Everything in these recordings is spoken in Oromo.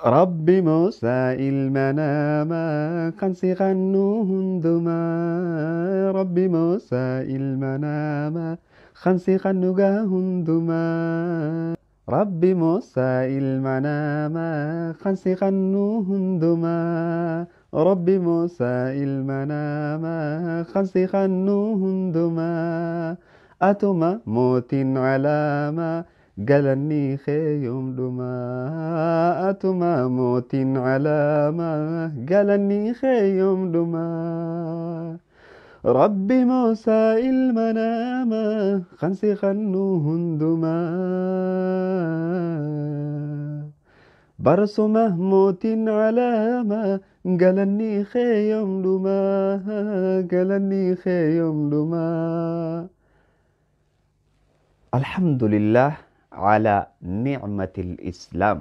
Rabbi Muusaa ilma namaa kan si qannu hundumaa. Rabbi Muusaa ilma namaa kan si qannu gaa hundumaa. Rabbi Muusaa ilma namaa kan si qannu hundumaa. Rabbi Muusaa ilma namaa kan si qannu hundumaa. Atuma mootiin calaamaa. galanni kee yoomdhumaa atuma mootiin calaamaa galanni kee yoomdhumaa rabbi moosaa ilma namaa kan si qannu hundumaa barsuma mootiin calaamaa galanni kee yoomdhumaa galanni kee yoomdhumaa alhamdulillah على نعمة الإسلام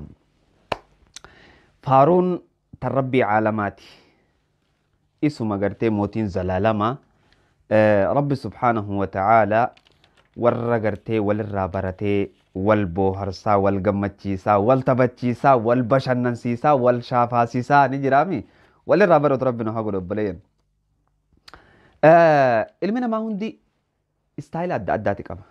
فارون تربي عالماتي اسم قرتي موتين زلالما آه ربي سبحانه وتعالى ورا قرتي والرا برتي والبوهرسا والقمتشيسا والتبتشيسا والبشننسيسا والشافاسيسا نجرامي والرا برت ربنا هقول بلين آه المنا ما هندي استايل أدى أداتي كما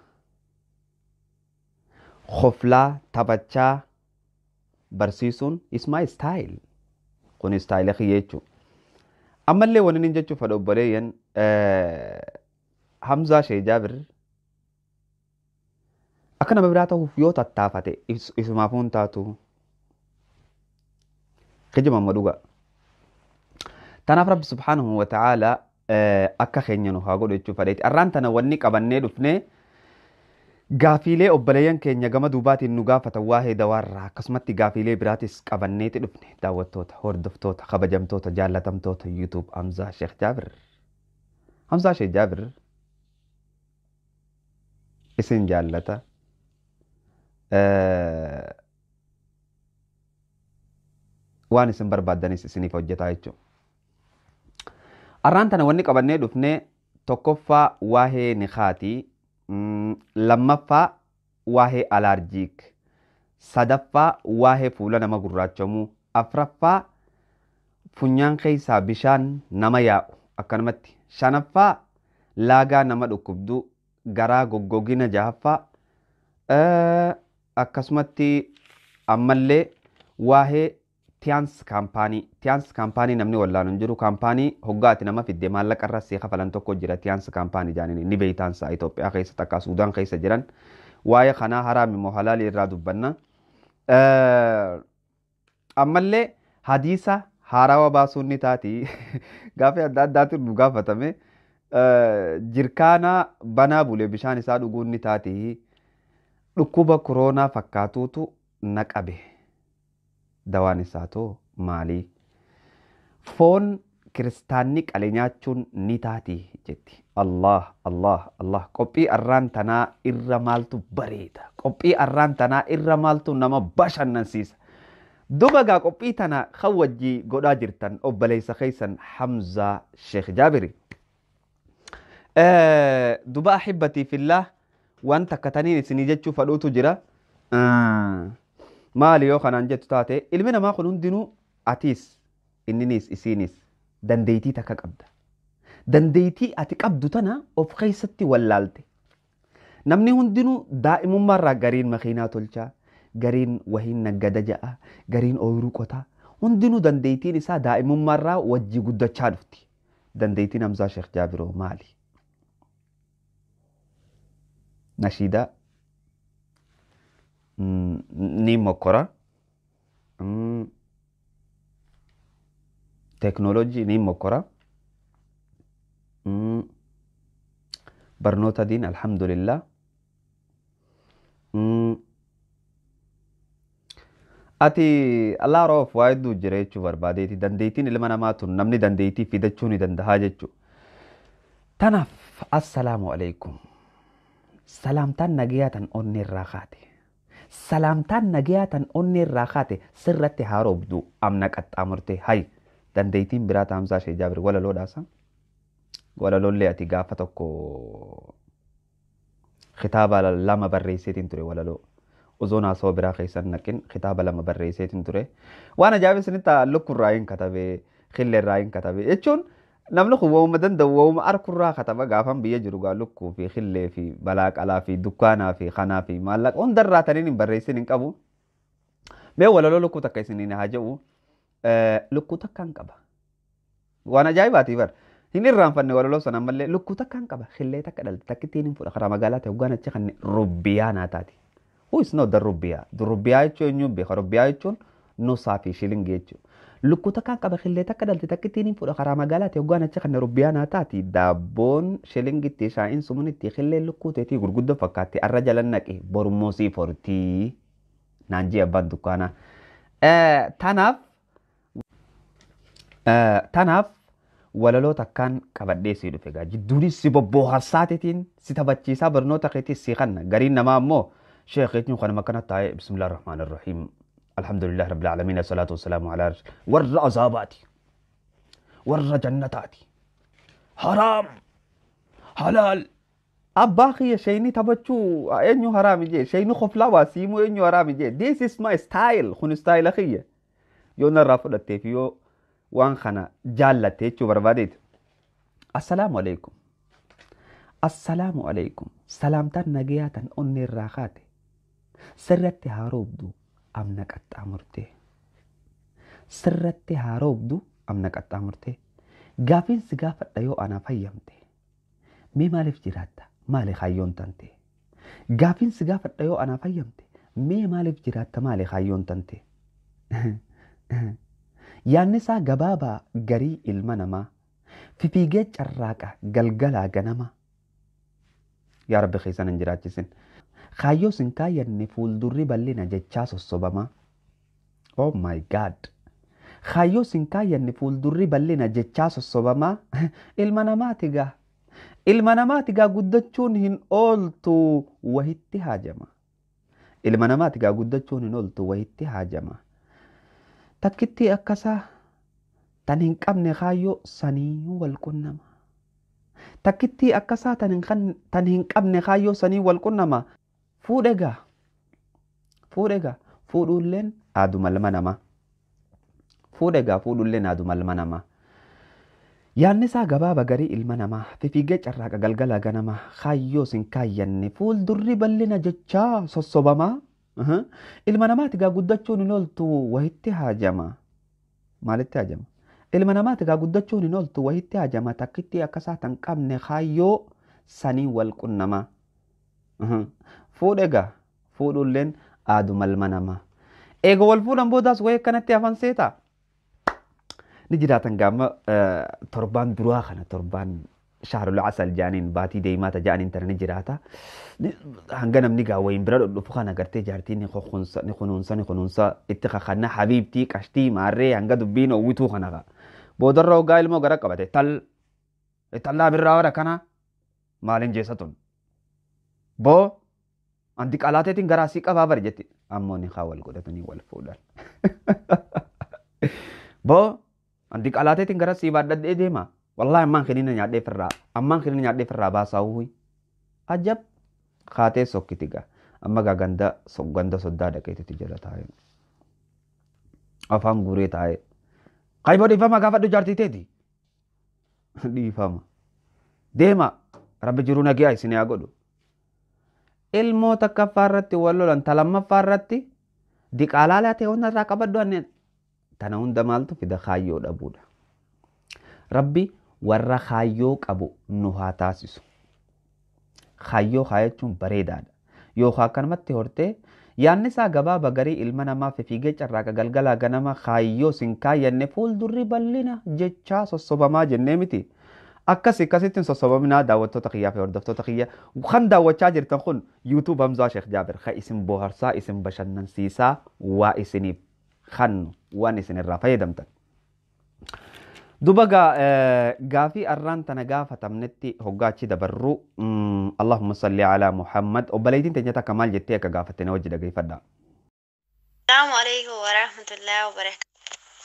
Hoflaa taphachaa barsiisuun is my style. Kun istaayila kiyya jechuudha. Ammallee wanni inni jechuuf fedhu obboleeyyan Hamzaa Shee Jaabir akka nama biraa ta'uuf yoo tattaafate isumaafuu hin taatu. Kijima amma dhuga. Tanaaf Rabbi Subhaanahu wa ta'aala akka keenya nu haa godhu jechuuf fedheeti. Arraan tana wanni qabannee dhufnee Gaafiilee obboleeyyan keenya gama duubaatiin nu gaafatan waa'ee dawaarraa akkasumatti gaafiilee biraatis qabanneeti dhufne daawwattoota hordoftoota kabajamtoota jaallatamtoota yuutuub Hamzaa Sheekh Jaabir. Hamzaa Sheekh Jaabir isin jaallata. Waan isin barbaaddanis isiniif hojjetaa jechuudha. Arraan tana wanni qabannee dhufne tokkoffaa waa'ee nikaatii lammaffaa waa'ee alaarjiik sadaffaa waa'ee fuula nama gurraachamuu afraffaa funyaan keessaa bishaan nama yaa'u akkanumatti shanaffaa laagaa nama dhukkubduu garaa goggogina jahaffaa akkasumatti ammallee waa'ee tiyaans kaampaanii tiyaans kaampaanii namni wallaan hin jiru kaampaanii hoggaati nama fidde maallaqa irra see kafalan tokko jira tiyaans kaampaanii jaaniin ni beeytaan isaa Itoophiyaa keessa takka Suudaan keessa jiran waa'ee kanaa haraami moo halaalii irraa dubbanna. Ammallee hadiisa haarawaa baasuun ni taati gaafa adda addaatiin nu gaafatame jirkaana banaa bulee bishaan isaa dhuguun ni taati dhukkuba koronaa fakkaatuutu na qabe. dawaan isaa too maalii? Foon kiristaanni qale nyaachuun ni taati jetti. Allah, Allah, Allah. Qophii arraan tanaa irra maaltu bareeda. Qophii arraan tanaa irra maaltu nama bashannansiisa. Duba gaa qophii tana kan wajjii godhaa jirtan obboleessa keessan Hamzaa Sheekh Jaabiri. Duba ahibbatii fillah waan takka taniin isinii jechuu fadhuutu jira. maali yoo kanaan jettu taate ilmi namaa kun hundinuu atiis inninis isiinis dandeeytii takka qabda. Dandeeytii ati qabdu tana of keessatti wallaalte. Namni hundinuu daa'imummaarraa gariin makiinaa tolchaa, gariin wahiin naggada ja'a, gariin ooyiruu qotaa. Hundinuu dandeeytiin isaa daa'imummaarraa wajji guddachaa dhufti. Dandeeytiin Hamzaa Sheekh Jaabiroo maali? Nashiidaa ni mokkora. Teeknooloojii ni mokkora. Barnoota diin alhamdulillah. Ati allaa roof waa hedduu jira jechuu barbaadeeti. Dandeettiin ilma namaa tun namni dandeettii fidachuu ni danda'a jechuudha. Tanaaf assalaamu alaikum. Salaamtaan nagayaa tan onnee irraa kaate. Salaamtaan nagayaa tan onnee irraa kaate sirratti haaromtu amna qaxxaamurte hayi dandeettiin biraa taamsaa ishee jaabir walaloodhaasa. Walalollee ati gaafa tokko kitaaba lama barreesseetiin ture walaloo. osoon haasawaa biraa keessan naqin kitaaba lama barreesseetiin ture. Waan ajaa'ibaa isinitti lukkurraa hin katabe qilleerraa hin katabe jechuun namni kun waa'uma danda'u waa'uma arkurraa kataba gaafan biyya jiru gaa lukkuu fi qillee fi balaaqalaa fi dukkaanaa fi kanaa fi maallaqa hundarraa taniin hin barreessin hin qabu. Mee walaloo lukkuu takka isiniin haa jedhu lukkuu takka hin qaba. Waan ajaa'ibaati bara. Hin irraanfanne walaloo sana ammallee lukkuu takka hin qaba. Qillee takka dhalte takka ittiin hin fudha karaa magaalaa ta'e hoggaan achi kan rubbiyaa naa taati. Who is not the rubbiyaa? The rubbiyaa jechuun eenyu beeka? Rubbiyaa jechuun nuusaa fi shilingii jechuudha. Lukkuu takka hin qaba. Qillee takka dhalte takka ittiin hin fudha karaa magaalaa ta'e hoggaan achi kan rubbiyaa naa taati. Daabboon shilingitti shaa'iin sumuunitti qillee lukkuu ta'etii gurguddoo fakkaatti arra jala naqe borummoo sii fortii naan jee abbaan dukkaanaa. Tanaaf tanaaf walaloo takkaan qabadhee sii dhufe gaa jidduunis si bobbooharsaatiitiin si taphachiisaa barnoota keetis si kanna gariin namaa ammoo sheekeetiin kan makkana taa'ee bismillah rahmaan irrahiim alhamdulillah rabbil aalamiin assalaatu wassalaamu alaa warra azaabaati warra jannataati haraam halaal abbaa kiyya shayni taphachuu eenyu haraami jee shayni koflaa waa siimuu eenyu haraami jee this is my style kun style kiyya yoo narraa fudhatteef yoo waan kana jaallatte jechuu barbaadeeti. Assalaamu alaikum. Assalaamu alaikum. Salaamtaan nagayaa tan onni irraa kaate. Sirratti haa roobdu amna qaxxaamurtee. Sirratti haa roobdu amna qaxxaamurtee. Gaafiin si gaafadha yoo anaa fayyamte. Mee maaliif jiraatta? Maali kaayyoon tante? Gaafiin si gaafadha yoo anaa fayyamte. Mee maaliif jiraatta? Maali kaayyoon tante? Yaanni isaa gabaabaa garii ilma namaa fifiigee carraaqa galgalaa ganama. Yaa Rabbi keessan hin jiraachisin. Kaayyoo sin kaayyanne fuuldurri bal'ina jechaa sossobamaa. Oh my God! Kaayyoo sin kaayyanne fuuldurri bal'ina jechaa sossobamaa ilma namaati gaa. Ilma namaati gaa guddachuun hin ooltu wahitti haajama. Ilma namaati gaa guddachuun hin ooltu wahitti haajama. Takkittii akkasaa tan hin qabne kaayyoo sanii wal qunnama. Takkittii akkasaa tan hin qabne kaayyoo sanii wal qunnama. Fuudhe gaa. Fuudhe gaa. Fuudhulleen aaduma ilma namaa. Fuudhe gaa fuudhulleen aaduma ilma namaa. Yaanni isaa gabaaba garii ilma namaa fifiigee carraaqa galgala ganama kaayyoo sin kaayyanne fuuldurri bal'ina jechaa sossobamaa. Ilma namaati gaa guddachuun hin ooltu wahitti haajama. Maalitti haajama? Ilma namaati gaa guddachuun hin ooltu wahitti haajama. Takkittii akkasaa tan qabne kaayyoo sanii wal qunnama. Fuudhe gaa fuudhulleen aaduma ilma namaa. Eega wal fuudhan boodaas wayii akkanatti hafan seetaa? Ni jiraatan gaama torbaan duraa kana torbaan shaarul asal jaaniin baatii deemaa taja'aniin tana ni jiraata. Hanga namni gaa wayin bira dhufu kana gartee jaartii ni kunuunsa ni kunuunsa ni kunuunsa itti kakanna habiibtii qashtii maarree hanga dubbiin hawwituu kana gaa. Boodarra hoggaa ilmoo gara qabate tal tallaa birraa wara kana maaliin jeessa tun. Boo anti qalaateetiin garaa sii qabaa bari jetti ammoo ni haa wal godhatanii wal fuudhan. Boo anti qalaateetiin gara sii baadhadhee deema. Wallahi ammaan kenina nyaadhee firraa ammaan kenina nyaadhee firraa baasaa uwwi. Ajab kaatee sokkiti gaa amma gaa ganda ganda soddaa dhaqeetti jala taa'e. Afaan guuree taa'e. Qayboo dhiifama gaafadhu jaartiteeti. Dhiifama. Deema rabbi jiruu nagiyaa isin yaa godhu. Ilmoo takkaffaa irratti wal lolan talammaffaa irratti diqaalaa laatee hunda irraa qabadhu anneen tana hunda maaltu fida kaayyoo dhabuudha. Rabbi warra kaayyoo qabu nu haa taasisu. Kaayyoo kaayachuun bareedaadha. Yookaan akkanumatti hortee yaanni isaa gabaaba garii ilma namaa fiigee carraaqa galgalaa ganama kaayyoo sin kaayyanne fuuldurri bal'ina jechaa sossobamaa jennee miti. Akkas akkasittiin sossobaminaa daawwattoota kiyyaa fi hordoftoota kiyya kan daawwachaa jirtan kun yuutuub Hamzaa Sheekh Jaabir kan isin bohaarsaa isin bashannansiisaa waa isiniif kannu waan isin irraa fayyadamtan. Duba gaafii arraan tana gaafatamnetti hoggaachi dabarru Allahumma salli alaa Muhammad obboleettiin teenya takka maal jettee akka gaafatte na wajji dhageeffadha. Salaamu alaikum wa rahmatullahi wa barakatuh.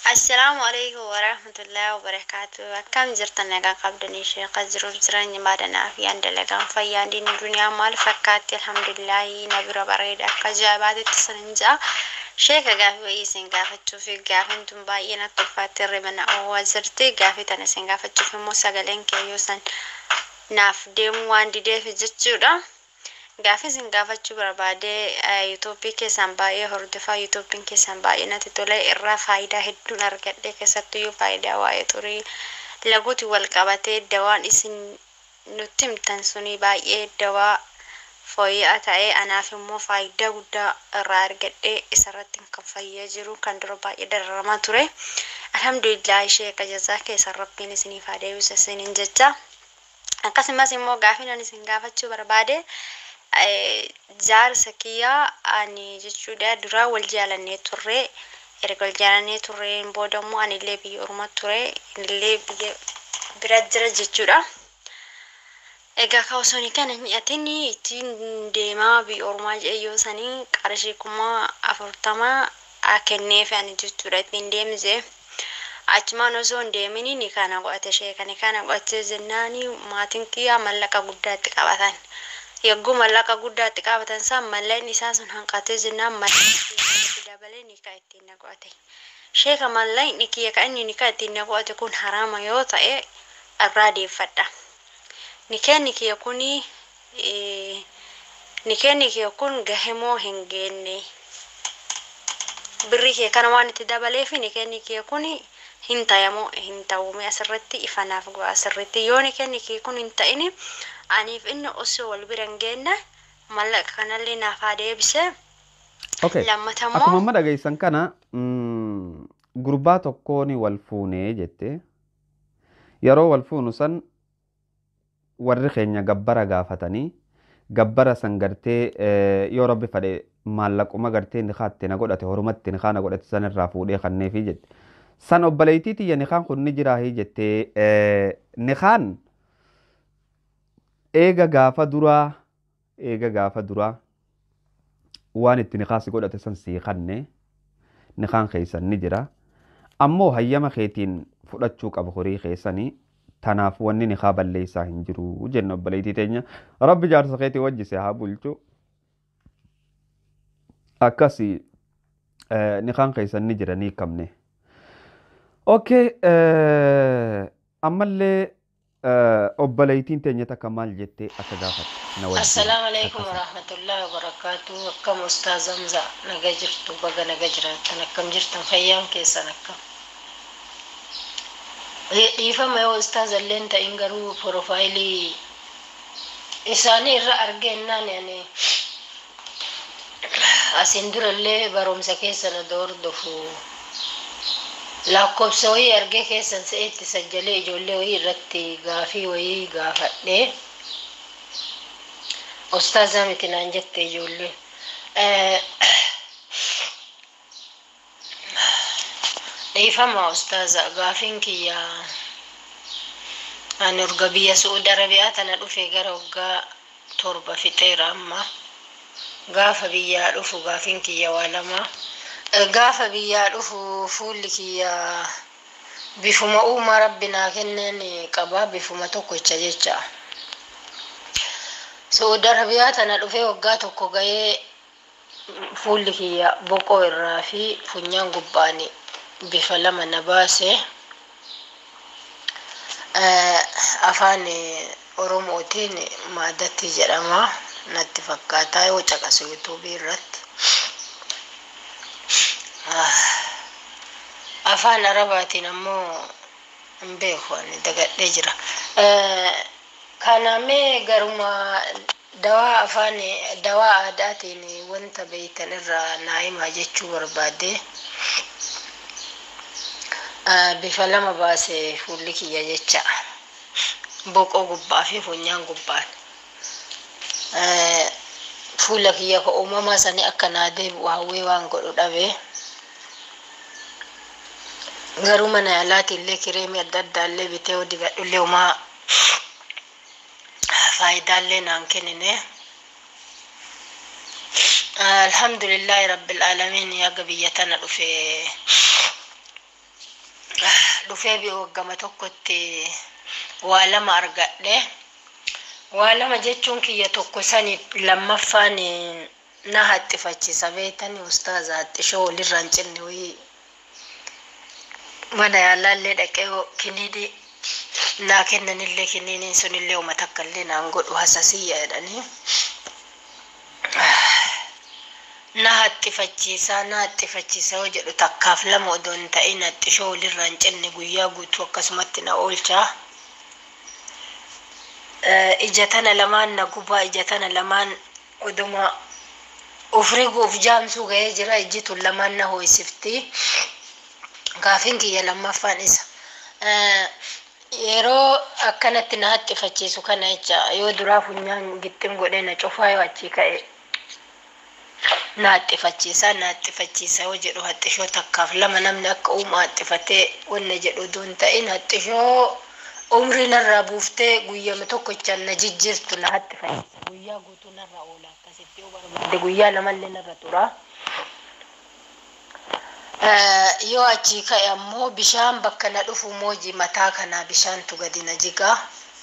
Assalaamu alaikum warahmatullahi wabarakatuh. Akkam jirtan nagaa qabdanii sheeqa jiruuf jireenya maadanaa fi aan dalagaan fayyaan diinni duniyaa maal fakkaatti alhamdulillahi na bira bareeda akka ajaa'ibaatitti sanin ja'a. Sheeka gaafii wayii isin gaafachuu fi gaafiin tun baay'ee natti ulfaatti hirriba na oowwaa jirti. Gaafii tana isin gaafachuuf immoo sagaleen keeyyoo san naaf deemu waan dideef jechuudha. Gaafii isin gaafachuu barbaade yuutuubii keessan baay'ee hordofaa yuutuubiin keessan baay'ee natti tole irraa faayidaa hedduun argadhe keessattuyyuu faayidaa waa'ee xurii laguuti wal qabatee dawaan isin nutti himtan suni baay'ee dawaa fooyya'aa ta'ee anaaf immoo faayidaa guddaa irraa argadhe isarratti kan fayyee jiru kan dura baay'ee dararamaa ture. Alhamdulillah ishee qajazaa keessan rabbiin isiniif haa deebisu isiniin jecha. Akkasumas immoo gaafii ani isin gaafachuu barbaade jaarsa kiyyaa ani jechuudha duraa wal jaalannee turre erga wal jaalannee turreen booda immoo anillee biyya ormaa ture inillee biyya bira jira jechuudha. Egaa ka osoo ni kana mi'atin ittiin deemaa biyya ormaa jedhee sanii qarshii kuma afurtama kenneef ani jechuudha ittiin deemse. Achumaan osoo hin deemin ni kana godhate ishee kan kana godhatee jennaani maatiin kiyyaa mallaqa guddaatti qabatan. Yogguu mallaqa guddaatti qabatan isaa mallaqni isaa sun hanqatee jennaan mallaqni dabalee ni kan ittiin na godhate. Sheeka mallaqni kiyya kan inni ni kan ittiin na godhate kun haraama yoo ta'e irraa deeffadha. Nikeenni kiyya kuni nikeenni kiyya kun gahemoo hin geenne. Birri kee kana waan itti dabaleef nikeenni kiyya kuni hin tayamoo hin ta'uume asirratti ifanaaf go'a asirratti yoo nikeenni kiyya kun hin ta'ini aniif inni osoo wal bira hin geenne mallaqa kanallee naaf haa deebise. Okay. Lammata Akkuma immoo amma dhageessan kana mm, gurbaa tokkoon wal fuunee jette yeroo wal fuunu san warri keenya gabbara gaafatanii gabbara san gartee eh, yoo rabbi fedhe maallaquma gartee ni kaatte na godhate horumatti ni kaana godhate san irraa fuudhee kanneefi jette. San obboleettii tiyya ni kaan kun ni jiraahi jettee eh, ni kaan eega gaafa duraa eega gaafa duraa waan itti nikaasi godhate san sii kanne nikaan keessan ni jira ammoo hayyama keetiin fudhachuu qaba horii keessanii tanaaf wanni nikaa balleessaa hin jiru jenna obboleettii teenya rabbi jaarsa keetii wajjise haa bulchu akkasi eh, nikaan keessan ni jira ni qabne okay eh, ammallee eh, obboleettiin teenya takka maal jettee akka gaafatte na wajjin Assalaamu alaikum takkasa. warahmatullahi wabarakatuh. Akkam Ustaaz Hamza naga jirtu baga naga jiraattan akkam jirtan fayyaan keessan akkam. Eh, Dhiifama yoo Ustaaz illeen ta'in garuu porofaayilii isaanii irra argeennaan ani asiin durallee barumsa keessan odoo hordofu lakkoofsa wayii argee keessan se'eetti sajjalee ijoollee wayii irratti gaafii wayii gaafadhee. Ustaazaa miti naan jette ijoolleen. Eh, Dhiifama ustaaza gaafiin kiyya ani urga biyya Su'uudi Arabiyaa tana dhufe gara waggaa torba fixeera amma. Gaafa biyyaa dhufu gaafiin kiyya waa lama. Eh, Gaafa biyyaa dhufu fuulli kiyya bifuma uumaa rabbi naa kenneen qaba bifuma tokkicha jecha. Su'uudi Arabiyaa tana dhufee waggaa tokko gahee fuulli kiyya boqoo irraa fi funyaan gubbaan bifa lama na baase. Eh, Afaan eh, Oromootiin maadatti jedhama natti fakkaata yoo caqasu yuutuubii irratti. Ah, Afaan Arabaatiin ammoo hin beeku ani dagadhee jira. Eh, Kanamee garuma dawaa afaan dawaa aadaatiin wanta beeytan irraa naa himaa jechuu barbaade. Ah, Bifa lama baase fuulli kiyya jecha. Boqoo gubbaa fi funyaan gubbaan. Eh, Fuula kiyya ka uumamaa sanii akka naa deebi'u hawwee waan godhu dhabee. Garuu mana yaalaatiin illee kireemii adda addaa illee bitee yoo dibadhu illee homaa faayidaallee naan kennine. Alhamdulillahi rabbil aalamiin yaga biyya tana dhufe dhufee waggama tokkotti waa lama argadhe waa lama jechuun kiyya tokko sani lammaffaan na haxxifachisa beetani ustaaza haxxishoo walirra hin cinne wayii mana yaalaallee dhaqee kiniini naa kennanillee kiniiniin sunillee uma takkallee naan godhu hasasiyya jedhanii na haxxifachiisaa na haxxifachiisa yoo jedhu takkaaf lama odoo hin ta'in haxxishoo walirra hin cinne guyyaa guutuu akkasumatti na oolchaa ija tana lamaan na gubaa ija tana lamaan oduma ufriguuf jaamsuu ga'ee jira ijji tun lamaan na hoo'isifti gaafin kiyya lammaffaan isa yeroo akkanatti na haxxifachiisu kana jecha yoo duraa funyaan gixxin godhee na cufaa yoo achii ka'e na haxxifachiisaa na haxxifachiisa yoo jedhu haxxishoo takkaaf lama namni akka uuma haxxifatee wanna jedhu utuu hin ta'in haxxishoo umrii narraa buuftee guyyama tokkochaan na jijjiirtu na haxxifachiisa guyyaa guutuu narraa oola akkasitti yoo barbaade guyyaa lamallee narra tura. yoo achii ka'e ammoo bishaan bakka na dhufu mooji mataa kanaa bishaantu gadi na jigaa.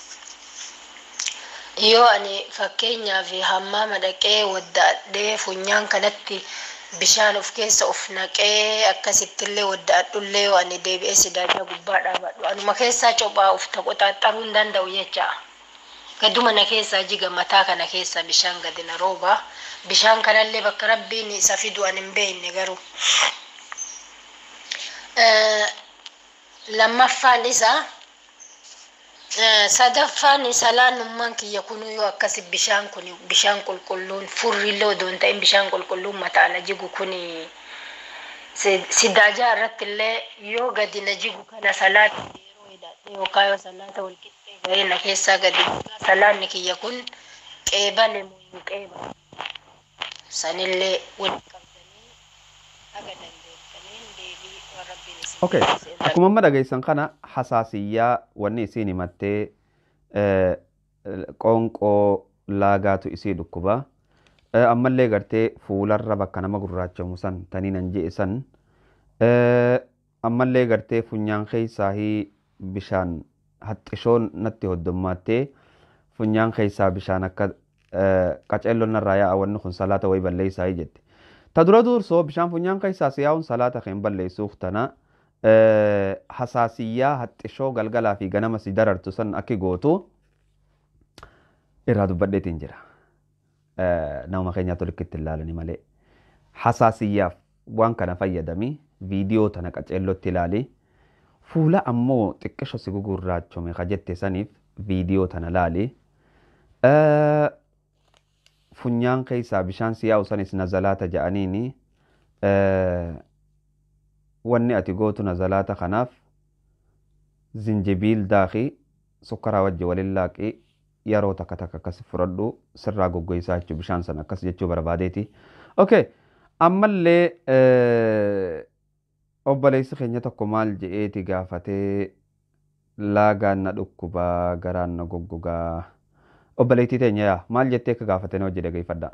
yoo ani fakkeenyaaf hammaama dhaqee waddaadhee funyaan kanatti bishaan of keessa of naqee akkasittillee waddaadhullee yoo ani deebi'ee sidaajaa gubbaa dhaabadhu anuma keessaa cophaa of qoxaaxaruu hin danda'u jecha gaduma na keessaa jiga mataa kana keessa bishaan gadi na rooba bishaan kanallee bakka rabbiin isa fidu ani hin beekne garuu lammaffaan isaa sadaffaan salaanummaan kiyya kunuu yoo akkasi bishaan kun bishaan qulqulluun furrillee odoo hin ta'in bishaan qulqulluun mataa na jigu kun sidaajaa irratti illee yoo gadi na jigu kana salaata yeroo hidhadhe yookaan yoo salaata walqixxee ga'ee na keessaa gadi salaanni kiyya kun qeebale moo hin qeebale sanillee walitti qabdanii haga dandeettaniin deebii waan rabbiin isin Okay. taasise. Akkuma amma dhageessan kana hasaasiyyaa wanni isiin himattee eh, qoonqoo laagaatu isii dhukkuba. Eh, Ammallee gartee fuularra bakka nama gurraachamu san tanii nan je'e san. Eh, Ammallee gartee funyaan keessaa bishaan haxxishoon natti hoddommaattee funyaan keessaa bishaan akka eh, qaceelloon narraa yaa'a wanni kun salaata wayii balleessaa jette. Ta dura dursoo bishaan funyaan keessaa si yaa'uun salaata kan balleessuuf tana eh, hasaasiyyaa haxxishoo galgalaa fi ganama si darartu san akki gootu irraa dubbadheetiin jira. Eh, Nama keenyaatu likkitti ilaalani malee. Hasaasiyyaaf waan kana fayyadami viidiyoo tana qaceellotti ilaali. Fuula ammoo xiqqisho si gugurraachome ka jette saniif viidiyoo tana laali. Eh, funyaan keessaa bishaan si yaa'u sanis nazalaata jedhaniini eh, wanni ati gootu nazalaata kanaaf zinjibiil daakii sukkaraa wajji waliin laaqii yeroo takka takka akkas fudhadhu sirraa goggoysaa jechuu bishaan sana akkas jechuu barbaadeeti. Okay. Ammallee eh, obboleessi keenya tokko maal je'eeti gaafatee laagaan na dhukkubaa garaan na goggogaa obboleettii teenya yaa maal jettee akka gaafatanii hojii dhageeffadha.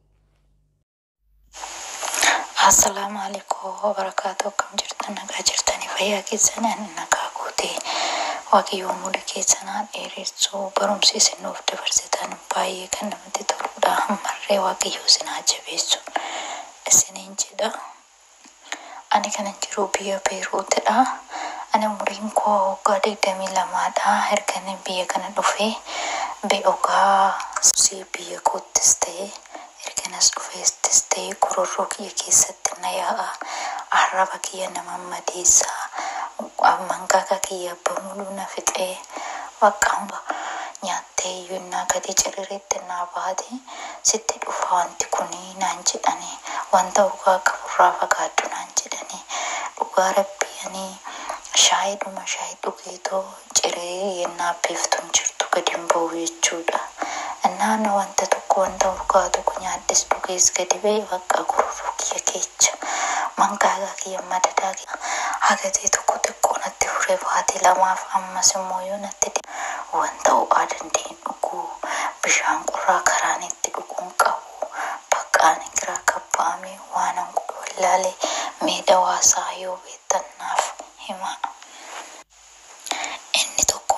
Assalaamu alaikum wabarakaatu akkam jirtan nagaa jirtanii fayyaa keessan ani nagaa guutee waaqayyoon muda keessanaa dheeressuu barumsi isin nuuf dabarsitan baay'ee kan namatti toludha hammarree waaqayyoo isin haa jabeessu isiniin jedha ani kanan jiru biyya beeruutidha ani umuriin koo waggaa digdamii lamaadha erga biyya kana dhufee be'ogaa si biyya koottis ta'ee erganas dhufeestis ta'ee kororroo kiyya keessatti na yaa'a arraba kiyya nama madeessaa mangaga kiyya bamuluu na fixee bakka hunda nyaattee iyyunnaa gadi cirireetti naa baate sitti dhufa wanti kuni naan jedhani wanta dhugaa qaburraa fagaaddu naan jedhani dhugaa rabbianii shaayidhuma shaayii dhugeetoo ciree yennaa beeftuun jirtu gadi hin ba'u jechuudha. Naannoo wanta tokko wanta urgaa tokko nyaaddes dhugees gadi ba'e bakka gururuu kiyya keecha mangaagaa kiyya madadaa kiyya hagatee tokko xiqqoo natti fure baate lamaaf ammas immoo yoo natti wanta ho'aa dandeenye dhuguu bishaan qorraa karaan itti dhuguun qabu baqqaan giraa kabba'ame waan an godhu wallaalee mee dawaasaa yoo beektannaaf himaa.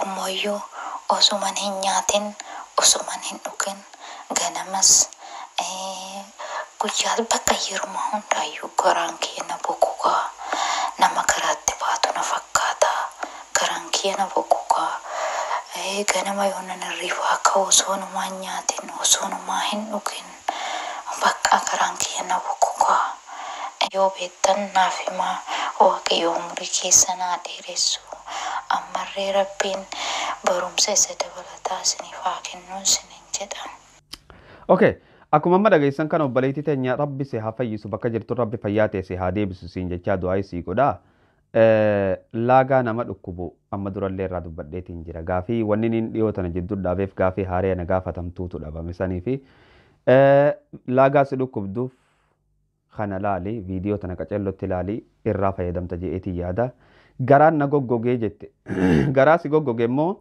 tokkommoyyuu osuman hin nyaatin osuman hin dhugin ganamas eh, guyyaa bakka yeruma hundaayyuu garaan kiyya na bokukaa nama garaatti baatu na fakkaata garaan kiyya na bokukaa Eh, ganama yoo nan hirriba akka osoonumaa hin nyaatin osoonumaa hin dhugin bakka garaan kiyya na bokukaa yoo beektan naaf himaa waaqayyo umurii keessa naa dheeressu ammarree rabbiin barumsa isa dabalataa isiniif haa kennuun isiniin jedhan. Okay. Akkuma amma dhageessan kan obboleettii teenya rabbi si haa fayyisu bakka jirtu rabbi fayyaa ta'e si haa deebisu siin jechaa du'aa isii godhaa. Eh, Laagaa nama dhukkubu amma durallee irraa dubbadheetiin jira. Gaafii wanni inni dhiyoo tana jidduu dhaabeef gaafii haaree na gaafatamtuutu dhabame sanii fi eh, laagaa si dhukkubduuf kana laali viidiyoo tana qacellotti laali irraa fayyadamta je'eetiin yaada. Garaan na goggogee jette. Garaa si goggoge immoo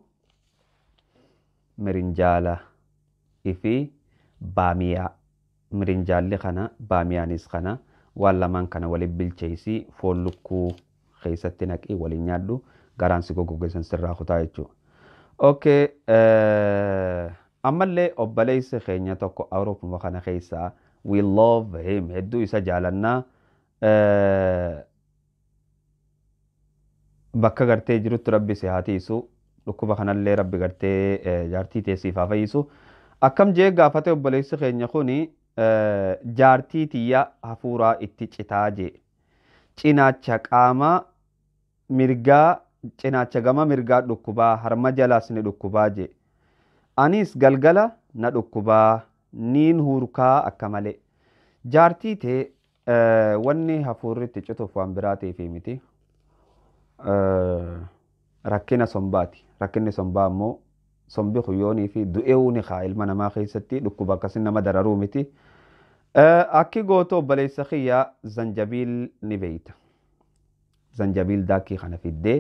mirinjaala ifi baamiyaa. Mirinjaalli kana baamiyaanis kana waan lamaan kana waliin bilcheessi foon lukkuu keessatti naqii waliin nyaadhu garaan si goggogeessan sirraa kutaa jechuudha. Okay, eh, ammallee obboleessi keenya tokko Awuroopuma kana keessaa we love him hedduu isa jaalannaa eh, bakka gartee jirutti rabbi si haa tiisu dhukkuba kanallee rabbi gartee eh, jaartii teessiif haa fayyisu. Akkam jee gaafate obboleessi keenya kuni eh, jaartii tiyya hafuuraa itti citaa jee. Cinaacha qaamaa mirgaa cinaacha gama mirgaa dhukkubaa harma jalaas ni dhukkubaa jee. Anis galgala na dhukkubaa niin hurkaa akka malee. Jaartii tee eh, wanni hafuurri itti cituuf waan biraa ta'eefi miti. Eh, rakkina sombaati. Rakkinni sombaa immoo sombi huyyoonii fi du'eewuu ni kaa ilma namaa keessatti dhukkuba akkasii nama dararuu miti. Eh, Akki gootu obboleessa kiyyaa zanjabiil ni beeyta. Zanjabiil daakii kana fiddee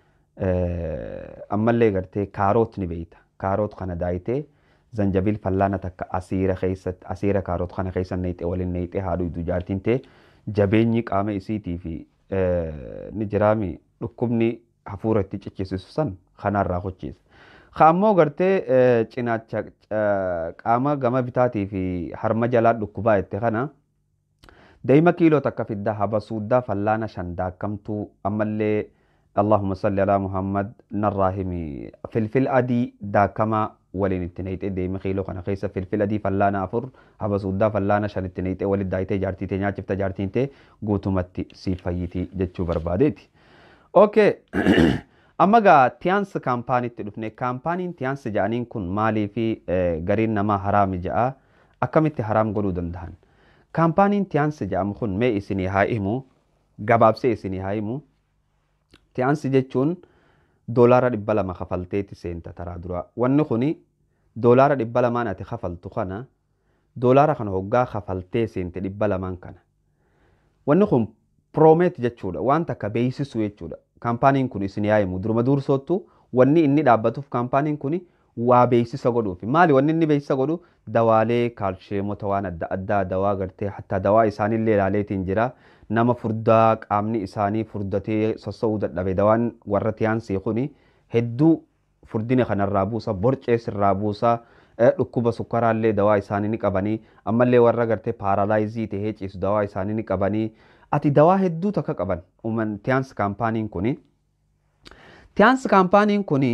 eh, ammallee gartee kaaroot ni beeyta. Kaaroot kana daayitee zanjabiil fallaana takka asiira keessatti asiira kaaroot kana keessa neexee waliin neexee haadhu iddoo jaartiin ta'e jabeenyi qaama isiitii fi eh, ni jiraami dhukkubni hafuura itti cichisiisu san kanarraa hochiisa. Kaammoo gartee eh, cinaacha eh, qaama gama bitaatii fi harma jalaa dhukkubaa jette kana daa'ima kiiloo takka fidda habasuuddaa fallaana shan daakkamtuu ammallee Allahumma salli alaa Muhammad narraa himi filfil adii daakamaa waliin itti neexee deemi kiiloo kana keessa filfil adii fallaana afur habasuuddaa fallaana shan itti neexee walitti daayitee jaartii ta'e nyaachifta jaartiin ta'e guutumatti siif fayyitii jechuu barbaadeeti. Okay. Amma gaa tiyaansi kaampaaniitti dhufne kaampaaniin tiyaansi jedhaniin kun maalii fi eh, gariin namaa haraami jedha akkamitti haraam godhuu danda'an. Kaampaaniin tiyaansi jedhamu kun mee isinii haa himu gabaabsee isinii haa himu. Tiyaansi jechuun doolaara dhibba lama kafalteeti seenta taraa dura. Wanni kuni doolaara dhibba lamaan ati kafaltu kana doolaara kana hoggaa kafaltee seente dhibba lamaan kana. Wanni kun piroomeet jechuudha waan takka beeksisu jechuudha. Kaampaaniin kun isin yaa himu duruma dursootu wanni inni dhaabbatuuf kaampaaniin kun waa beeksisa godhuuf maali wanni inni beeksisa godhu dawaalee kaalsheemota waan adda addaa dawaa gartee hatta dawaa isaaniillee ilaaleetiin jira nama furdaa qaamni isaanii furdatee sossa'uu dadhabe dawaan warra tiyaansii kun hedduu furdina kanarraa buusa borcees irraa buusa dhukkuba sukkaraallee dawaa isaanii ni qabanii ammallee warra gartee paaralaayizii tahee ciisu dawaa isaanii ni qabanii ati dawaa hedduu takka qaban uuman tiyaansi kaampaaniin kuni. Tiyaansi kaampaaniin kuni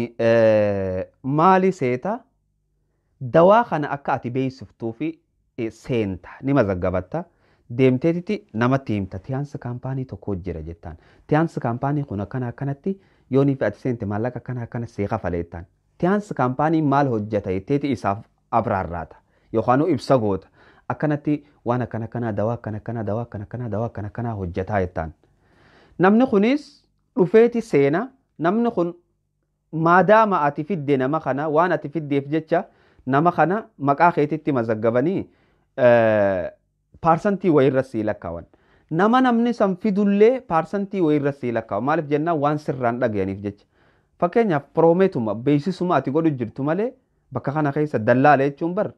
maali seeta dawaa kana akka ati beeksiftuu fi seenta ni mazaggabatta deemteetitti namatti himta tiyaansi kaampaanii tokko jira jettaan tiyaansi kaampaanii kun akkana akkanatti yoonii fi ati seente maallaqa akkana akkana see kafaleettaan tiyaansi kaampaanii maal hojjeta jetteeti isaaf abraarraata yookaan ibsa goota akkanatti waan akkana akkanaa dawaa akkana akkanaa dawaa akkana akkanaa dawaa akkana akkanaa hojjetaa jettaan. Namni kunis dhufeeti seena namni kun maadaama ati fidde nama kana waan ati fiddeef jecha nama kana maqaa keetitti mazaggabanii paarsantii wayirra sii lakkaawan. Nama namni san fidullee paarsantii wayirra sii lakkaawan maaliif jennaan waan sirraan dhagayaniif jecha. Fakkeenyaaf piroomeetuma beeksisuma ati godhu jirtu malee bakka kana keessa dallaala jechuun bar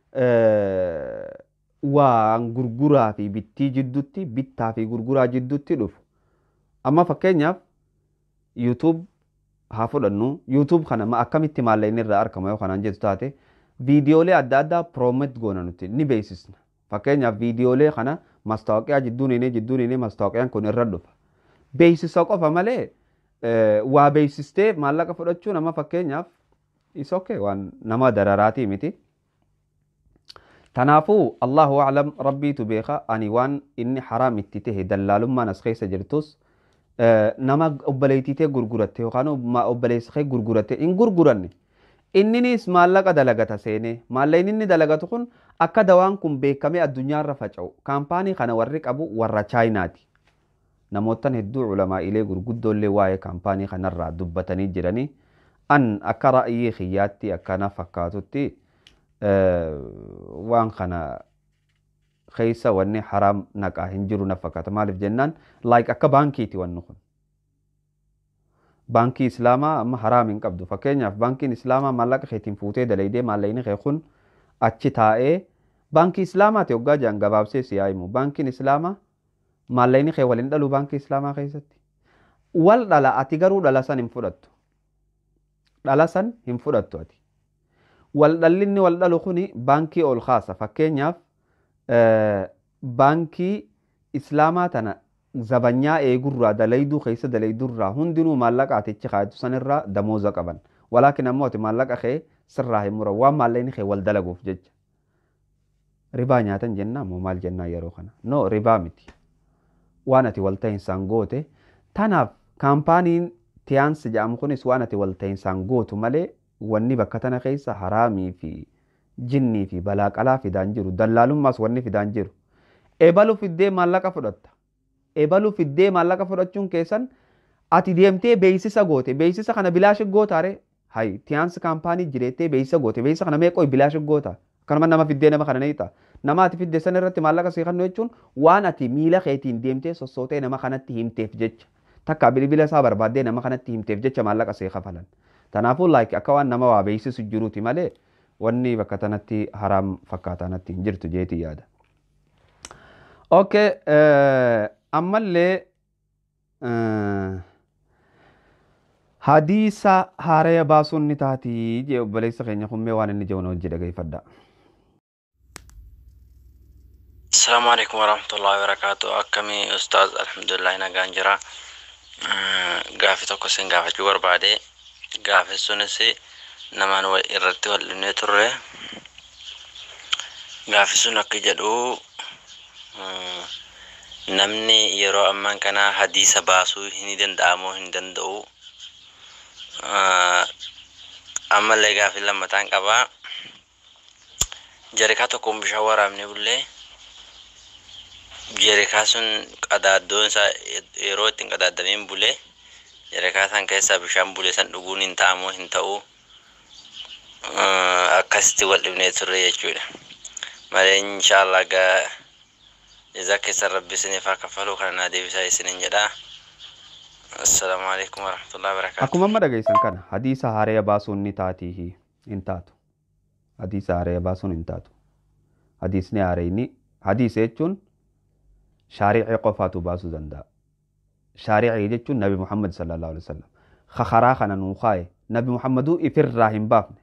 waan gurguraa fi bittii jidduutti bittaa fi gurguraa jidduutti dhufu. Amma fakkeenyaaf YouTube haa fudhannu yuutuub kana ma akkamitti maallaqni irraa argama yoo kanaan jettu taate viidiyoolee adda addaa piroomet goona nuti ni beeksisna fakkeenyaaf viidiyoolee kana mastaawoqiyaa jidduun inni jidduun inni mastaawaqiyaan kun irra dhufa beeksisa qofa malee waa beeksistee maallaqa fudhachuu nama fakkeenyaaf is okay waan nama dararaatii miti. Tanaafuu Allahu aclam rabbiitu beeka ani waan inni haraam itti tahe dallaalummaan as keessa jirtus nama obboleettitee gurguratte yookaan obboleessa kee gurguratte hin gurguranne. Inninis maallaqa dalagata seenee maallaqni inni dalagatu kun akka dawaan kun beekamee addunyaarra faca'u kaampaanii kana warri qabu warra chaayinaati. Namoottan hedduu culamaa'ilee gurguddoollee waa'ee kaampaanii kanarraa dubbatanii jiranii an akka ra'yii kiyyaatti akkana fakkaatutti waan kana keessa wanni haraam naqaa hin jiru na fakkaata maaliif jennaan laayik akka baankiiti wanni kun. baankii islaamaa amma haraam hin qabdu fakkeenyaaf baankiin islaamaa maallaqa keetiin fuutee dalaydee maallaqni kee kun achi taa'ee baankii islaamaati hoggaa jedhan gabaabsee si yaa'imu baankiin islaamaa maallaqni kee waliin dhalu baankii islaamaa keessatti wal dhala ati garuu dhala san hin fudhattu dhala san hin fudhattu ati wal dhallinni wal dhalu kuni baankii ol kaasa fakkeenyaaf baankii islaamaa tana zabanyaa eegurraa dalayduu keessa dalaydurraa hundinuu maallaqa atichi kaayatu sanirraa damooza qaban walaakin ammoo ati maallaqa kee sirraa hin muran waan maallaqni kee wal dalaguuf jecha ribaa nyaatan jennaa moo maal jennaa yeroo kana no ribaa miti waan ati wal ta'insaan goote tanaaf kaampaaniin tiyaansi jedhamu kunis waan ati wal ta'insaan gootu malee wanni bakka tana keessa haraamii fi jinnii fi balaa qalaa fidaan jiru dallaalummaas wanni fidaan jiru eebalu fiddee maallaqa fudhatta eebalu fiddee maallaqa fudhachuun keessan ati deemtee beeksisa goote beeksisa kana bilaashi gootaare hay tiyaansi kaampaanii jireettee beeksisa goote beeksisa kana meeqoo bilaashi goota akkanuma nama fiddee nama kana neeyita nama ati fidde san irratti maallaqa sii kennu jechuun waan ati miila keetiin deemtee sossootee nama kanatti himteef jecha takka bilbila isaa barbaaddee nama kanatti himteef jecha maallaqa sii kafalan kanaafuu laayik akka waan nama waa beeksisu jiruuti malee wanni bakka tanatti haraam fakkaataa natti hin jirtu jeeti yaada. Okay, ammallee hadiisa haaraya baasuun ni taatii jee obboleessa keenya kummee waan inni jedhu hojii dhageeffadha. Assalamu alaikum warahmatullahi wabarakatuh. Akkami ustaaz alhamdulillah nagaan jira. Gaafi tokko sin gaafachuu barbaade. Gaafi sunis namaan irratti wal dhibnee turre. Gaafi sun akka jedhu namni yeroo ammaan kana hadiisa baasuu hin danda'amoo hin danda'u. Ammallee gaafi lammataan qabaa. Jarikaa tokkoon bishaan waraabnee bullee jerikaa sun qadaaddoon isaa yeroo ittiin qadaaddameen bulee jerikaa san keessaa bishaan bulee san dhuguun hin ta'amoo hin ta'u akkasitti wal dhibnee turre jechuudha. Malee inshaallah gaa jazaa keessan rabbi isiniif haa kaffaluu kana naa deebisaa isiniin jedhaa. Assalaamu alaikum warahmatullahi wabarakatuh. Akkuma amma dhageessan kana hadiisa haaraya baasuun ni taatii hin taatu. Hadiisa haaraya baasuun hin taatu. Hadiisni haarayni hadiisa jechuun shaariicii qofaatu baasuu danda'a. Shaariicii jechuun Nabi Muhammad sallallahu alaihi wasallam. Kakaraa kana nuu kaaye Nabi Muhammaduu ifirraa hin baafne.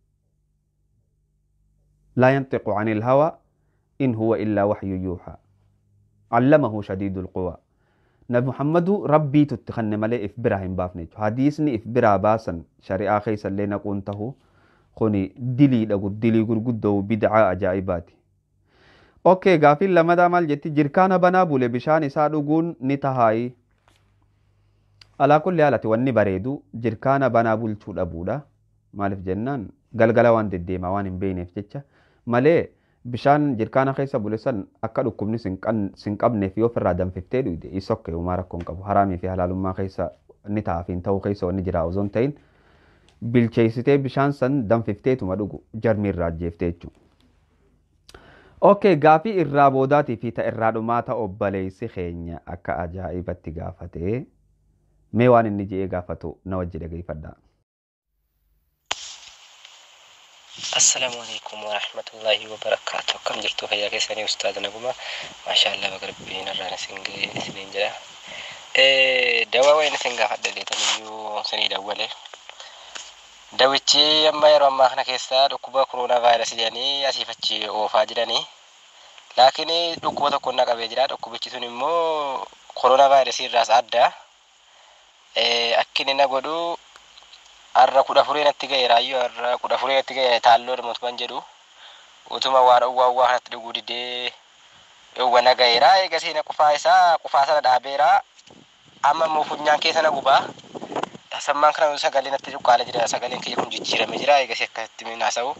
لا ينطق عن الهوى إن هو إلا وحي يوحى علمه شديد القوى نبي محمد ربي تتخن ملي إفبرا هم بافني حديثني إفبرا باسا شريعة خيسا لنا قنته خوني دلي لغو دلي غرغدو بدعاء أجائباتي اوكي غافل لما دا مال جتي جركانا بنا بولي بشان إسا دغون نتهاي على كل حالة وني بريدو جركانا بنا بولچو دبودا مالف جنان galgala waan deddeemaa waan hin beekneef jecha malee bishaan jirkaana keessa bule san akka dhukkubni sin qabneef yoo ofirraa danfiftee dhuyde isokke uumaa rakkoon qabu haraamii fi halaalummaa keessa ni ta'aaf hin ta'uu keessa wanni jira osoo hin ta'in bilcheessitee bishaan san danfifteetuma dhugu jarmi irraa ajjeeftee jechuudha. Okay, gaafii irraa boodaatii fi ta irraa dhumaata obboleessi keenya akka ajaa'ibatti gaafatee mee waan inni je'ee gaafatu na wajji dhageeffadhaa. Assalaamu alaikum warahmatullahi wabarakatuh. Akkam jirtu fayyaa keessanii ustaaza naguma. Maashaallah baga rabbiin irraan isin ga'e isiniin jedha. Dawaa wayin isin gaafadha deetaniyyuu sinii dawwale. Dawichi amma yeroo ammaa kana keessa dhukkuba koronaa vaayirasii jedhanii asiif achi oofaa jiranii. Laakiin dhukkuba tokko na qabee jira. Dhukkubichi sun immoo koronaa vaayirasii irraas adda. Akka inni na godhu har'a kudha afurii natti ga'e raayyoo har'a kudha afurii natti ga'e taalloo mootummaan jedhu. Utuma waan uwwaa uwwaa kanatti dhuguu didee dhowwa na ga'eera. Eegasii na qufaa isaa qufaa sana dhaabeera. Amma immoo funyaan keessa na gubaa. Sammaan kana sagalee natti cuqqaalee jira. Sagaleen kiyya kun jijjiiramee jira. Eegasii akkasitti haasa'u.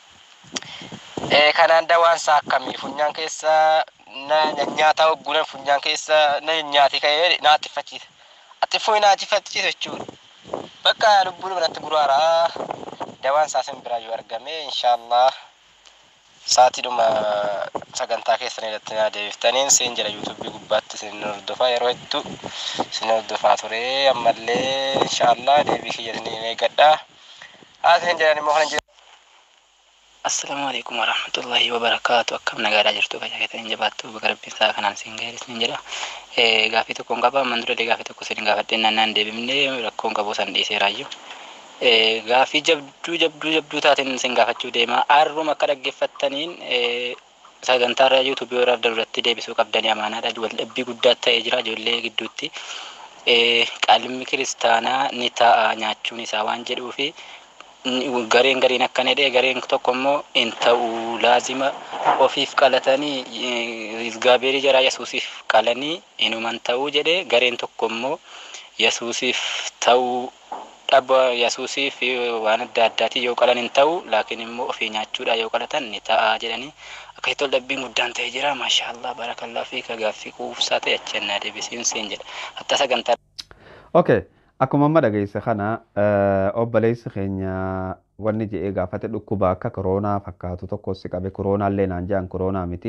Kanaan dawaan isaa akkamii funyaan keessa na nyaata hoggunan funyaan keessa na nyaate ka'ee na attiffachiisa. Attiffuu na attiffachiisa jechuudha. Bakka lubbuun natti guraara. Dawaan isaa sin biraa yoo argame inshaallah saatiidhuma sagantaa keessan irratti na deebiftaniin siin jira yuutuubii gubbaatti sin hordofaa yeroo hedduu sin hordofaa ture ammallee inshaallah deebii kiyya sin eeggadha. Haa sin jedhan immoo kana Assalaamu alaikum warahmatullahi wabarakaatu akkam nagaadhaa jirtu fayyaa keessan jabaattu bakka rabbiin isaa kanaan siin ga'e isin jedha gaafii tokkoon qaba amman dura gaafii tokko isin gaafadhee nannaan deebifne rakkoon qabu san dhiiseeraayyuu gaafii jabduu jabduu jabduu taateen isin gaafachuu deema arruma akka dhaggeeffattaniin sagantaarra yuutuubii waraaf daruratti deebisuu qabdanii amaanaadha waldhabbii guddaa ta'ee jira ijoollee gidduutti qalmi kiristaanaa ni ta'a nyaachuun isaa waan jedhuufi gareen gariin akkana jedhee gareen tokko immoo hin ta'u laazima ofiif qalatanii gaabeerii jara yesuusiif qalanii inuman ta'uu jedhee gareen tokko immoo yesuusiif ta'uu dhaba yesuusiif waan adda addaatii yoo qalan hin ta'u laakiin immoo ofii nyaachuudha yoo qalatan ni ta'a jedhanii akka itti waldhabbiin guddaan ta'ee jira maashaallah barakallaa fi gaaffii quufsaa ta'e achi ennaa deebisiin siin jedha hatta sagantaa. Okay. Akkuma amma dhageesse kana obboleessi keenya wanni jedhee gaafate dhukkuba akka koronaa fakkaatu tokko si qabe koronaallee naan jedhan koronaa miti.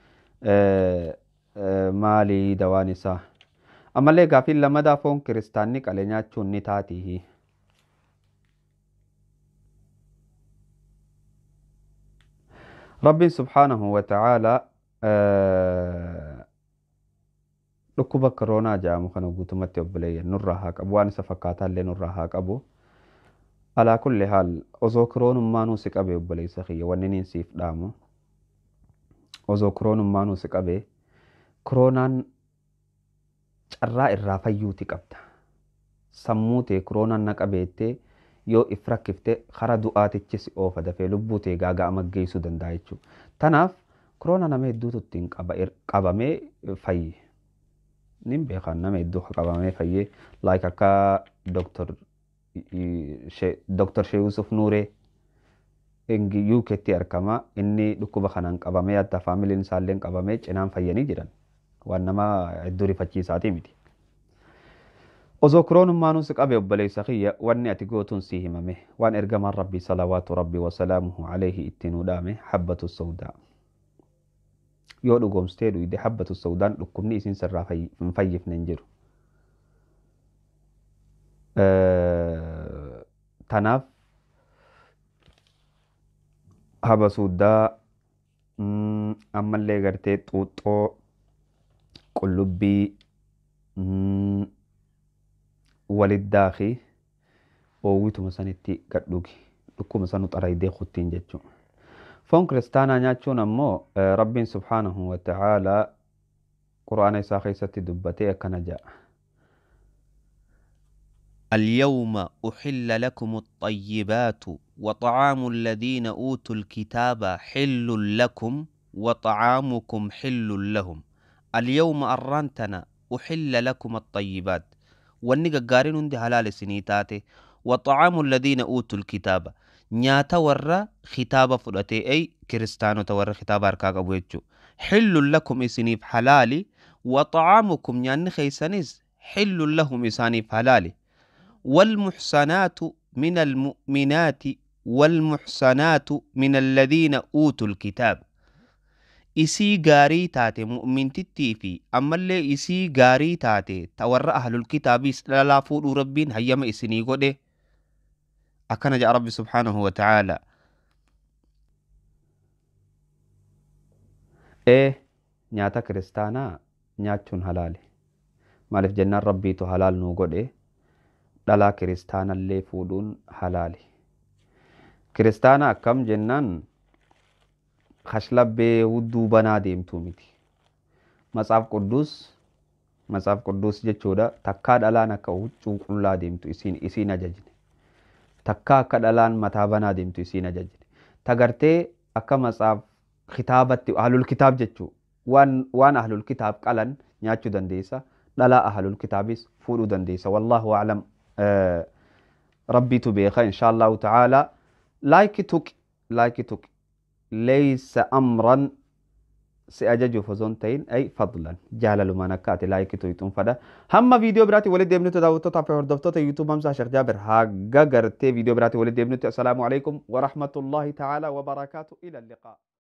Maali dawaan isaa? Ammallee gaaffiin lammadaa foon kiristaanni qalee nyaachuun ni taatihi. Rabbiin subhaanahu wa ta'aalaa dhukkuba koronaa jedhamu kana guutumatti obboleeyyan nurraa haa qabu waan isa fakkaataallee nurraa haa qabu. Alaa kulli haal osoo koronummaanuu si qabe obboleessa kiyya wanni niin siif dhaamu. Osoo koronummaanuu si qabe koronaan carraa irraa fayyuuti qabda. Sammuu tee koronaan na qabeettee yoo if rakkifte kara du'aatichi si oofa dafee lubbuu tee gaaga'ama geessuu danda'a jechuudha. Tanaaf koronaa nama hedduutu ittiin qabamee fayye. nin beekan nama hedduu qabamee fayyee like akka doktor doktor Shee Yusuf Nuuree UK'tti argama inni dhukkuba kanaan qabamee adda faamiliin isaallee qabamee cinaan fayyanii jiran waan nama hedduu rifachiisaatii miti. Osoo koronummaanuu si qabe obboleessa kiyya wanni ati gootuun si himame waan ergamaan rabbii salawaatu rabbii wasalaamuhu alayhi ittiin hudhaame habbatu sawdaa. yoo dhugoomstee dhuyde habbatu sawdaan dhukkubni isin sirraa hin fayyifne hin jiru. Tanaaf habasuuddaa ammallee gartee xuuxxoo qullubbii waliddaa fi oowwituma sanitti gadhugi dhukkuma sanu xaraydee kuttiin jechuudha. foon kiristaanaa nyaachuun ammoo rabbiin subhaanahu wa ta'aalaa quraana isaa keessatti dubbatee akkana jedha. اليوم أحل لكم الطيبات وطعام الذين أوتوا الكتاب حل لكم وطعامكم حل لهم اليوم أرانتنا أحل لكم الطيبات والنقا قارن عندي حلال سنيتاتي وطعام الذين أوتوا الكتاب nyaata warra kitaaba fudhate ay kiristaanota warra kitaaba harkaa qabu jechuu xillun lakum isiniif halaali waxaamukum nyaanni keeysanis xillun lahum isaaniif halaali والمحصنات من المؤمنات والمحصنات من الذين أوتوا الكتاب isii gaarii taate mu'mintittii fi ammallee isii gaarii taate ta warra ahlul kitaabiis dhalaa fuudhuu rabbiin hayyama isinii godhe akkana jedha rabbi subhaanahu wa ta'aalaa ee nyaata kiristaanaa nyaachuun halaali maaliif jennaan rabbiitu halaal nuu godhe dhalaa kiristaanallee fuudhuun halaali. Kiristaana akkam jennaan kashlabbee hudduu banaa deemtuu miti. Matsaaf qudduus matsaaf qudduus jechuudha takkaa dhalaan akka huccuu qullaa deemtu isiin isiin ajajne. Takkaa akka dhalaan mataa banaa deemtu isiin ajajne. Tagartee akka matsaaf kitaabatti ahlul kitaab jechuu waan waan ahlul kitaab qalan nyaachuu dandeessa. Dhalaa ahlul kitaabis fuudhuu dandeessa. Wallaahu aclam rabbiitu beeka inshaa Allahu ta'aalaa. Laayiki tuqi laayiki tuqi. Leeysa amran si ajajuuf osoo hin ta'in ay fadlan jaalalumaan akka ati laayikii tuytuun fadha. Hamma viidiyoo biraatti walitti deemnutti daawwattootaa fi hordoftoota yuutuub Hamsaa Sheekh Jaabir haga gartee viidiyoo biraatti walitti deemnutti assalaamu alaikum wa rahmatullahi ta'ala wa barakaatu ila liqaa.